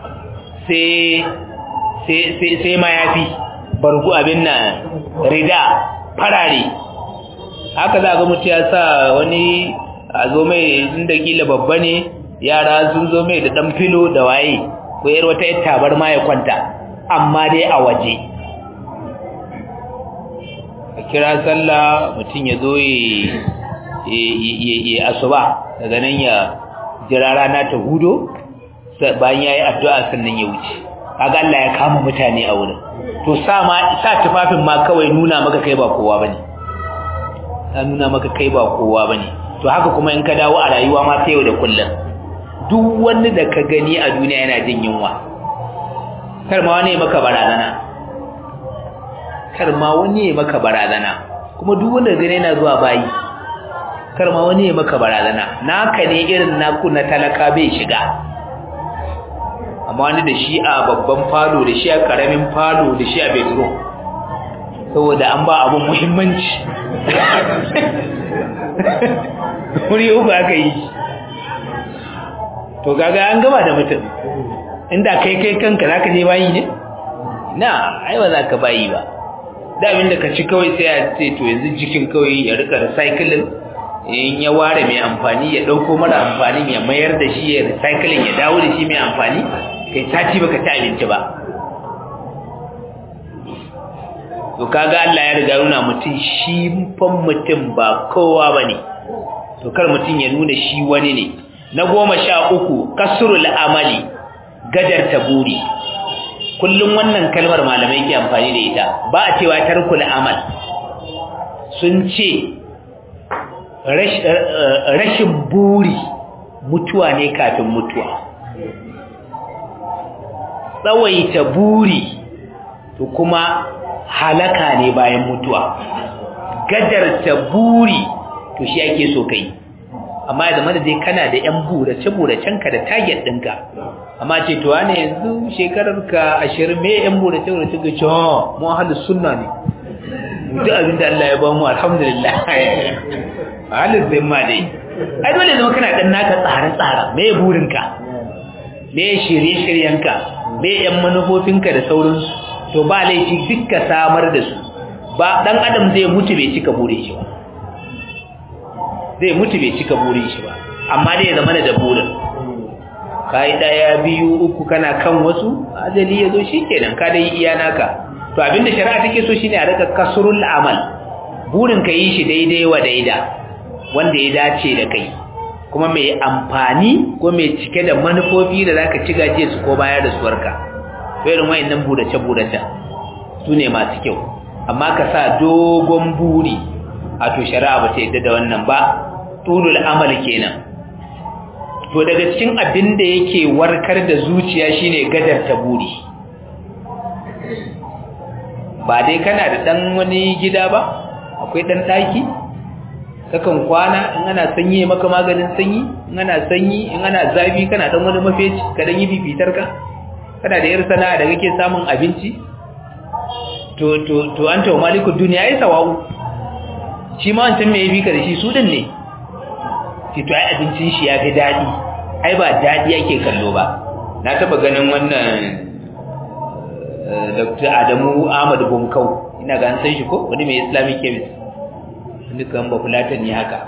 sai sai mayafi bargu abin nan rida farare haka za ga mutu ya sa wani a zo mai inda kila babba ne yara sun zo mai da dan filo da waye ko yar wata yar tabar ma ya kwanta amma dai a waje a kira sallah mutum ya zo ya asuba daga nan ya jira rana ta hudo bayan ya yi addu'a sannan ya wuce kaga Allah ya kama mutane a wurin to sa ma sa tufafin ma kawai nuna maka kai ba kowa bane ta nuna maka kai ba kowa bane to haka kuma in ka dawo a rayuwa ma sai yau da kullum duk wani da ka gani a duniya yana jin yunwa kar ma wani ya maka barazana kar ma wani ya maka barazana kuma duk wanda gani yana zuwa bayi kar ma wani ya maka barazana naka ne irin naku na talaka bai shiga amma wani da shi a babban falo da shi a karamin falo da shi a bedroom saboda an ba abun muhimmanci wuri uku aka yi to gaga an gaba da mutum inda kai kai kanka za ka je bayi ne na ai ba za ka bayi ba da abin da ka ci kawai sai a ce to yanzu jikin kawai ya rika recycling in ya ware mai amfani ya dauko mara amfani ya mayar da shi ya recycling ya dawo da shi mai amfani kai sati baka ci abinci ba to kaga Allah ya riga nuna mutum shi fan mutum ba kowa bane to kar mutum ya nuna shi wani ne na goma sha uku kasrul amali gadar taburi kullum wannan kalmar malamai ke amfani da ita ba a cewa tarkul amal sun ce rashin buri mutuwa ne kafin mutuwa tsawaita buri to kuma halaka ne bayan mutuwa gadarta buri to shi ake so kai amma ya zama da dai kana da yan burace buracenka da target ɗinka amma ce to wane yanzu shekarar ka ashirin me yan burace burace ga cewa mu ahlus sunna ne duk abin da Allah ya ba mu alhamdulillah ahlus zimma dai ai dole zama kana dan naka tsare tsara me burinka me shirye shiryenka me yan manufofinka da sauransu to ba laifi dukka samar da su ba dan adam zai mutu bai cika burin shi ba zai mutu bai cika burin shi ba amma dai ya zama da burin kai daya biyu uku kana kan wasu ajali yazo shikenan ka dai iya naka to abinda shari'a take so shine a rika kasrul amal burin ka yi shi daidai wa daida wanda ya dace da kai kuma mai amfani ko mai cike da manufofi da zaka ci gaje su ko bayar da suwarka to irin wayannan burace burace su ne masu kyau amma ka sa dogon buri a to shari'a ba ta yadda da wannan ba tulul amal kenan to daga cikin abin da yake warkar da zuciya shine gadar ta buri ba dai kana da dan wani gida ba akwai dan daki kakan kwana in ana sanyi maka maganin sanyi in ana sanyi in ana zafi kana dan wani mafeci ka dan yi fifitar ka kana da yar sana'a da kake samun abinci to to to anta wa malikud dunya ai sawawu shi ma wancan me yafi ka da shi su din ne ki to ai abincin shi yafi dadi ai ba dadi yake kallo ba na taba ganin wannan Dr. Adamu Ahmad Bunkau ina ga an san shi ko wani mai Islamic chemist dukan ba fulatan ne haka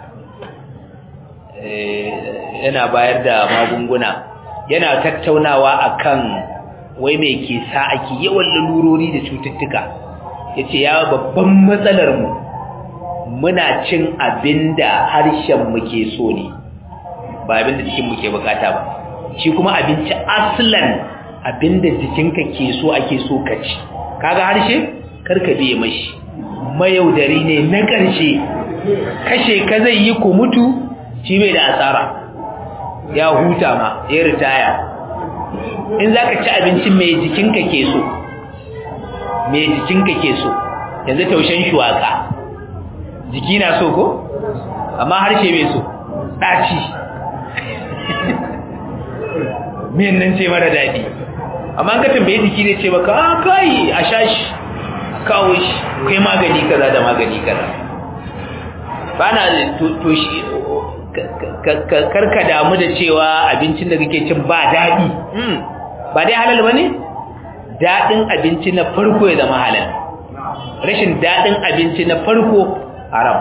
yana bayar da magunguna yana tattaunawa akan wai mai ke sa ake yawan lalurori da cututtuka yace ya babban matsalar mu muna cin abinda harshen mu ke so ne ba abinda jikin mu ke bukata ba shi kuma abinci aslan abinda jikinka ke so ake so ka ci kaga harshe karka biye mashi mayaudari ne na ƙarshe kashe ka zai yi ku mutu shi bai da asara ya huta ma ya ritaya in za ka ci abincin mai jikinka ke so mai jikinka ke so yanzu taushen shuwaka jiki na so ko amma harshe bai so ɗaci miyan nan ce mara daɗi amma ka tambaye jiki ne ce baka a kai a sha shi kawo shi kai magani kaza da magani kaza ba na to shi karka damu da cewa abincin da kake cin ba daɗi ba dai halal ba ne daɗin abinci na farko ya zama halal rashin daɗin abinci na farko haram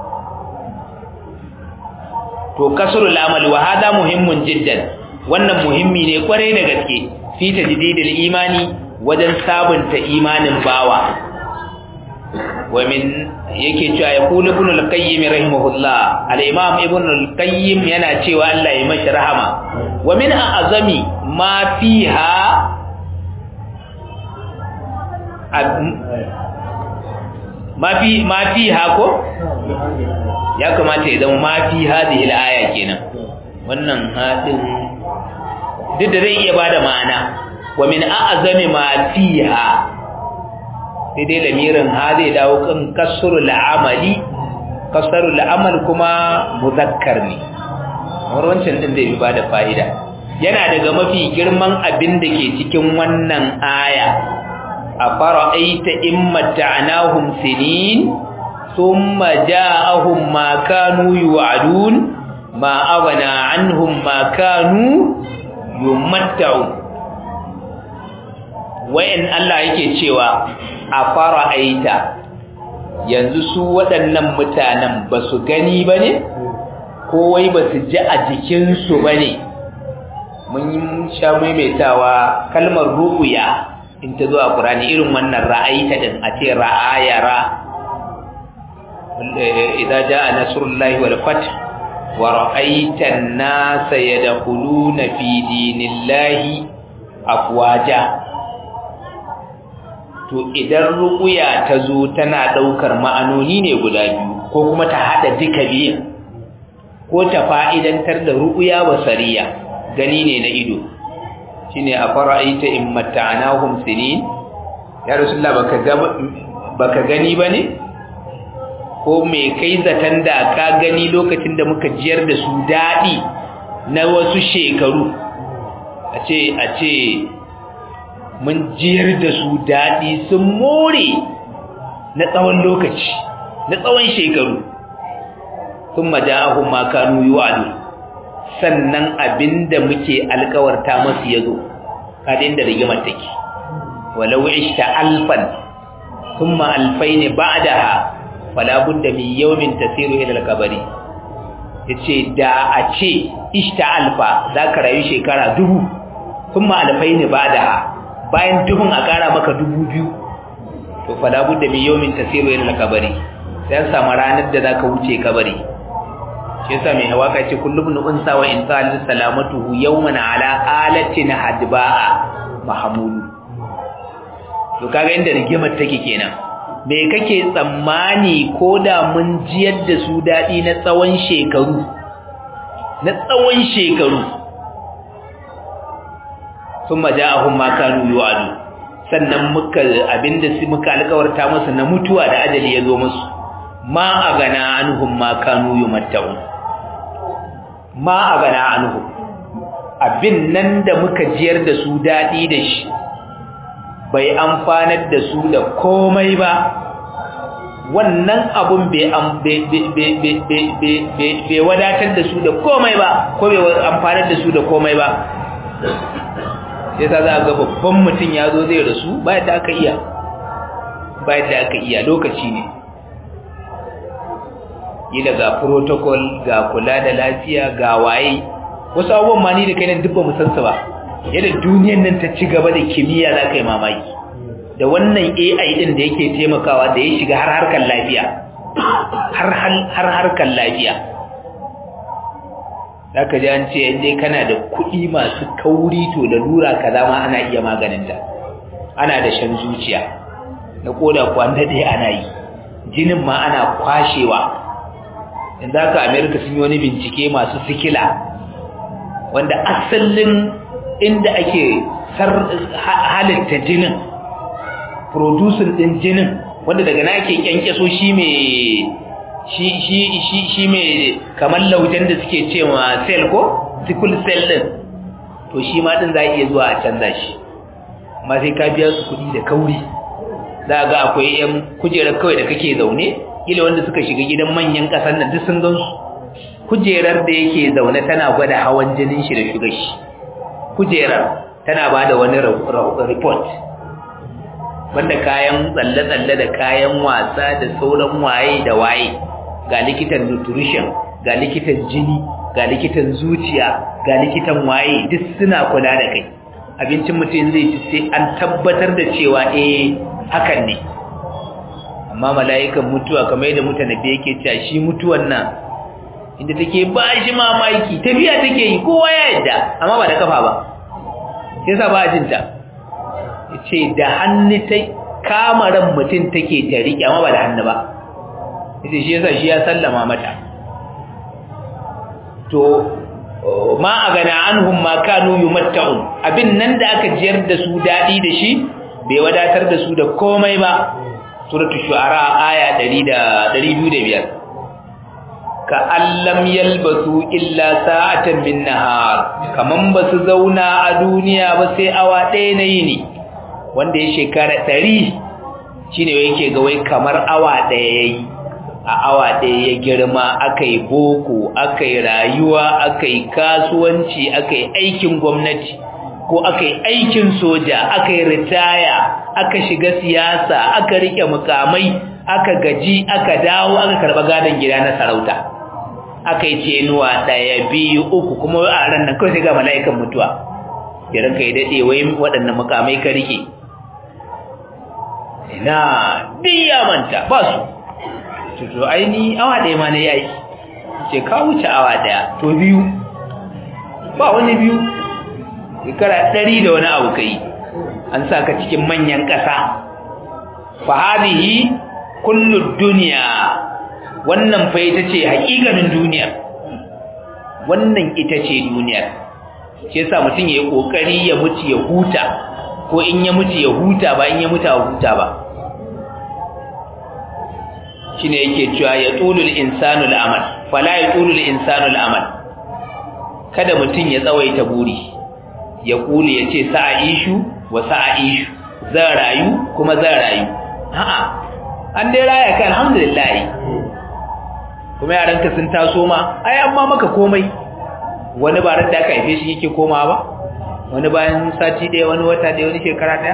to kasrul amal wa hada muhimmun jiddan wannan muhimmi ne kwarai da gaske fi tajdidil imani wajen sabunta imanin bawa wa min yake cewa ya kula ibn al-qayyim rahimahullah al-imam ibn al-qayyim yana cewa Allah ya mashi rahama wa min a'zami ma fiha ma fi ma fiha ko ya kamata ya zama ma fi hadhihi al-aya kenan wannan hadin duk da zai iya bada ma'ana wa min a'zami ma fiha sai dai lamirin ha zai dawo kan kasrul amali kasrul amal kuma muzakkar ne kamar wancan din da ya bada fa'ida yana daga mafi girman abin da ke cikin wannan aya a fara'aita in mata'nahum sinin thumma ja'ahum ma kanu yu'adun ma aghna anhum ma kanu yumatta'un wayan Allah yake cewa a fara'aita yanzu su waɗannan mutanen ba su gani ba ne ko wai ba su ji a jikinsu ba ne mun sha maimaitawa kalmar ru'uya in ta zo a ƙurani irin wannan ra'aita din a ce ra'ayara idza jaa nasrullahi wal fath wa ra'aita an-nasa yadkhuluna fi dinillahi afwaja to idan ru'uya ta zo tana daukar ma'anoni ne guda biyu ko kuma ta hada duka biyu ko ta fa'idantar da ru'uya basariya gani ne na ido shine a fara'aita in matta'nahum sinin ya rasulullah baka ga baka gani bane ko me kai zatan da ka gani lokacin da muka jiyar da su dadi na wasu shekaru a ce a ce mun jiyar da su dadi sun more na tsawon lokaci na tsawon shekaru thumma ja'ahum ma kanu yu'adu sannan abinda muke alkawarta masu yazo kada inda rigimar take walau ishta alfan thumma alfayn ba'daha fala budda min yawmin tasiru ila al-qabri yace da a ce ishta alfa zaka rayu shekara dubu thumma alfayn ba'daha bayan dubun a kara maka dubu biyu to fala budda min yawmin tasiru ila al-qabri sai samu ranar da zaka wuce kabari shi yasa mai hawaka ce kullum nu unsa wa insal salamatuhu yawman ala alatin hadba'a mahmulu to kaga inda rigimar take kenan me kake tsammani koda mun jiyar da su dadi na tsawon shekaru na tsawon shekaru thumma ja'ahum ma kanu yu'adu sannan muka abinda su muka alƙawarta musu na mutuwa da ajali ya zo musu ma agana anhum ma kanu yumatta'un ma a gana anhu abin nan da muka jiyar da su daɗi da shi bai amfanar da su da komai ba wannan abun bai wadatar da su da komai ba ko bai amfanar da su da komai ba sai ta za a ga babban mutum ya zo zai rasu bayan da aka iya bayan da aka iya lokaci ne kila ga protocol ga kula da lafiya ga waye wasu abubuwan ma ni da kai nan duk ba mu san su ba yadda duniyar nan ta ci gaba da kimiyya za ka yi mamaki da wannan AI din da yake taimakawa da ya shiga har harkar lafiya har har harkar lafiya zaka ji an ce inda kana da kuɗi masu kauri to lalura kaza ma ana iya maganinta ana da shan zuciya na koda kwanda dai ana yi jinin ma ana kwashewa yanzu haka amerika sun yi wani bincike masu sikila wanda asalin inda ake halitta jinin producing din jinin wanda daga na ake kyankyaso shi mai shi shi shi shi mai kamar laujen da suke cewa cell ko sickle cell din to shi ma din za a iya zuwa a canza shi amma sai ka biya su kuɗi da kauri za ga akwai yan kujerar kawai da kake zaune kila wanda suka shiga gidan manyan ƙasar nan duk sun gan su kujerar da yake zaune tana gwada hawan jinin shi da shugar shi kujerar tana ba da wani report wanda kayan tsalle-tsalle da kayan wasa da sauran waye da waye ga likitan nutrition ga likitan jini ga likitan zuciya ga likitan waye duk suna kula da kai abincin mutum zai ci sai an tabbatar da cewa eh hakan ne amma mala'ikan mutuwa kamar yadda mutane da yake cewa shi mutuwan nan inda take ba shi mamaki tafiya take yi kowa ya yadda amma ba da kafa ba sai sa ba a jinta ce da hannu ta kamaran mutum take ta riƙe amma ba da hannu ba ita shi yasa shi ya sallama mata to ma agana anhum ma kanu yumatta'un abin nan da aka jiyar da su dadi da shi bai wadatar da su da komai ba suratul shu'ara aya 205 ka allam yalbasu illa sa'atan min nahar kaman basu zauna a duniya ba sai awa ɗaya na yini wanda ya shekara 100 shine yake ga wai kamar awa ɗaya yayi a awa ɗaya ya girma akai boko akai rayuwa akai kasuwanci akai aikin gwamnati ko akai aikin soja akai ritaya aka shiga siyasa aka rike mukamai aka gaji aka dawo aka karba gadon gida na sarauta aka yi cenuwa ɗaya biyu uku kuma a ran nan kawai sai ga mala'ikan mutuwa ya ranka ya daɗe wai waɗannan mukamai ka rike ina biya manta ba su to aini awa ɗaya ma na yi aiki ce ka wuce awa ɗaya to biyu ba wani biyu shekara ɗari da wani abu ka yi an sa ka cikin manyan ƙasa fa hadhihi kullu dunya wannan fa ita ce haƙiƙanin duniya wannan ita ce duniyar shi yasa mutum ya yi kokari ya mutu ya huta ko in ya mutu ya huta ba in ya mutu ya huta ba shine yake cewa ya tulul insanu al'amal fala ya tulul insanu al'amal kada mutum ya tsawaita buri ya kuli ya ce sa'a ishu wa sa'a ishu zan rayu kuma zan rayu a'a an dai raya ka alhamdulillah kuma yaranka sun taso ma ai amma maka komai wani ba da aka haife shi yake koma ba wani bayan sati ɗaya wani wata ɗaya wani shekara ɗaya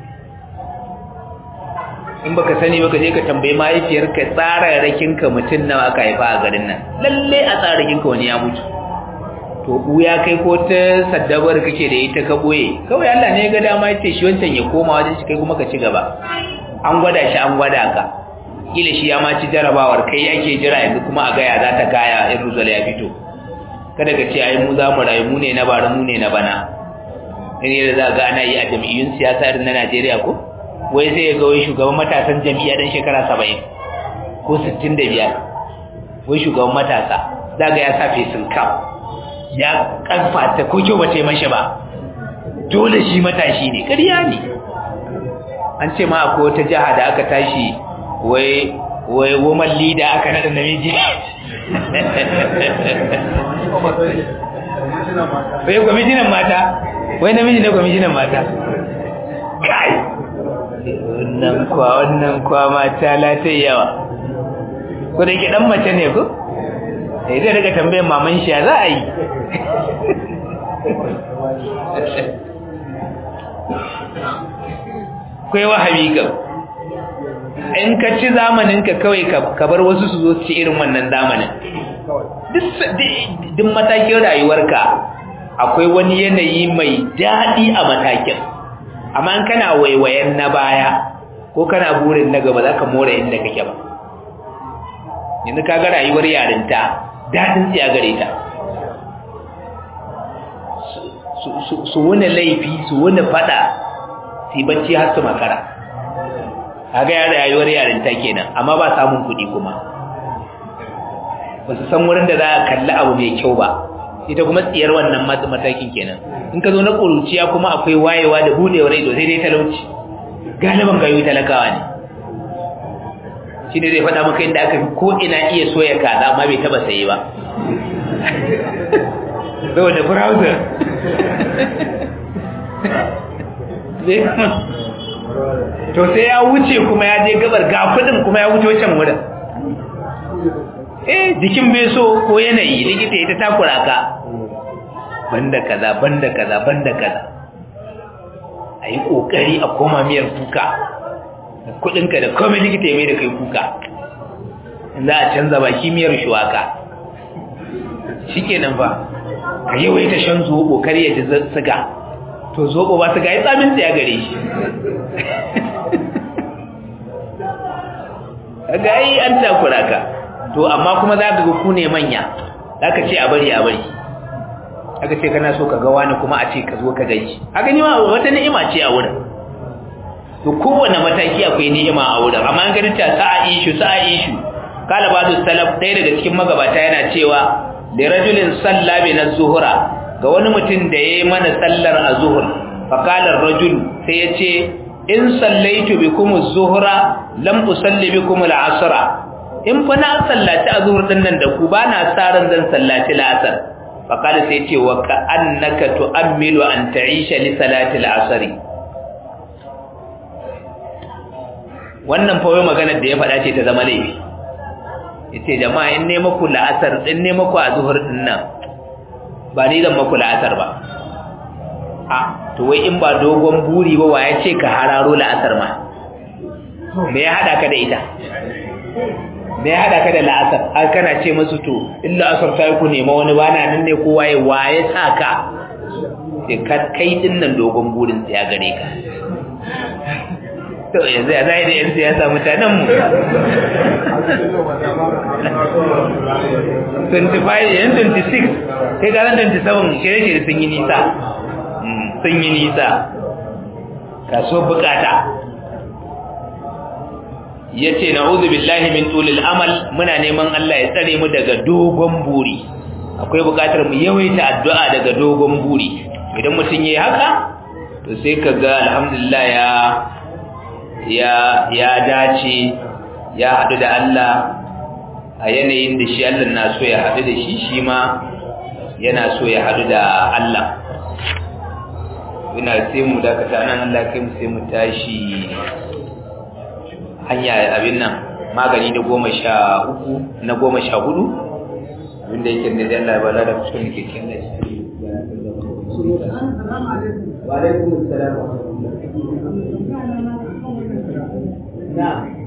in baka sani baka je ka tambayi mahaifiyarka tsararrakin ka mutum nawa aka haifa a garin nan lalle a tsararrakin ka wani ya mutu to ya kai ko ta saddabar kake da ita ka boye kawai Allah ne ya ga dama yace shi wancan ya koma wajen shi kai kuma ka ci gaba an gwada shi an gwada ka kila shi ya ma ci jarabawar kai ake jira yanzu kuma a gaya za ta kaya in ruzal ya fito kada ka ce ai mu za mu rayu mu ne na bara mu ne na bana ne da za ga ana yi a jam'iyyun siyasa irin na Najeriya ko wai sai ya ga wai shugaban matasan jam'iyya dan shekara 70 ko 65 wai shugaban matasa daga ya sa fesin kam ya karfata ko kyau bace mashi ba dole shi matashi ne ƙarya ne an ce ma akwai wata jiha da aka tashi wai wai woman leader aka nada namiji wai kwamishinan mata wai namiji da kwamishinan mata kai wannan kwa wannan kwa mata latai yawa ko da ke dan mace ne ko sai dai daga tambayar maman shi za a yi kai wahabi ka in ka ci zamanin ka kawai ka bar wasu su zo su ci irin wannan zamanin duk matakin rayuwarka akwai wani yanayi mai daɗi a matakin amma in kana waiwayen na baya ko kana burin na gaba za ka more inda kake ba yanzu ka ga rayuwar yarinta daɗin tsiya gare ta su wani laifi su wani fada su bacci har su makara a ga rayuwar yarinta kenan amma ba samun kuɗi kuma ba su san wurin da za a kalli abu mai kyau ba ita kuma tsiyar wannan matakin kenan in ka zo na ƙuruciya kuma akwai wayewa da buɗewar ido sai dai talauci galiban gayu talakawa ne shi ne zai faɗa maka inda aka fi ko ina iya soya kaza amma bai taba saye ba saboda browser to sai ya wuce kuma ya je gabar ga kudin kuma ya wuce wancan wurin eh jikin bai so ko yanayi likita ita takura ka banda kaza banda kaza banda kaza a yi ƙoƙari a koma miyar kuka kudinka da komai likita ya mai da kai kuka za a canza baki miyar shuwaka shi kenan ba ka yawaita shan zobo kar ya ji siga to zobo ba siga ya tsamin tsaya gare shi ga yi an takura ka to amma kuma za ka ga ku ne manya za ka ce a bari a bari aka ce kana so ka ga wani kuma a ce ka zo ka gaishe haka ni ma wata ni'ima ce a wurin to kowane mataki akwai ni'ima a wurin amma an gani ta sa'a ishu sa'a ishu kala badu salaf ɗaya daga cikin magabata yana cewa da rajulin salla bi na zuhura ga wani mutum da yayi mana sallar azhur fa qala ar-rajul sai yace in sallaitu bikum az-zuhra lam usalli bikum al-asra in fa na sallaci azhur din nan da ku ba na tsaran zan sallaci al-asr fa qala sai yace wa ka annaka tu'ammilu an ta'isha li salati al-asr wannan fa wai maganar da ya faɗa ce ta zama laifi yace jama'a in ne muku la'asar din ne muku azhur din nan ba ni zan muku la'asar ba a to wai in ba dogon buri ba wa ya ce ka hararo la'asar ma me ya hada ka da ita me ya hada ka da la'asar har kana ce musu to in la'asar ta yi ku nema wani bana nan ne kowa ya waye sa ka sai kai din nan dogon burin ya gare ka to yanzu ya zai da yan siyasa mutanen mu 25 yan 26 kai ga 27 shirye-shirye sun yi nisa sun yi nisa kaso bukata ya ce na billahi min tulil amal muna neman Allah ya tsare mu daga dogon buri akwai bukatar mu yawaita addu'a daga dogon buri idan mutum yayi haka to sai ka ga alhamdulillah ya ya ya dace ya haɗu da Allah a yanayin da shi Allah na so ya haɗu da shi shi ma yana so ya haɗu da Allah ina sai mu dakata nan Allah kai mu sai mu tashi hanya abin nan magani na goma sha uku na goma sha hudu abinda yake ne da Allah ya bada da kusurin da ke cikin da shi wa alaikum assalam wa rahmatullahi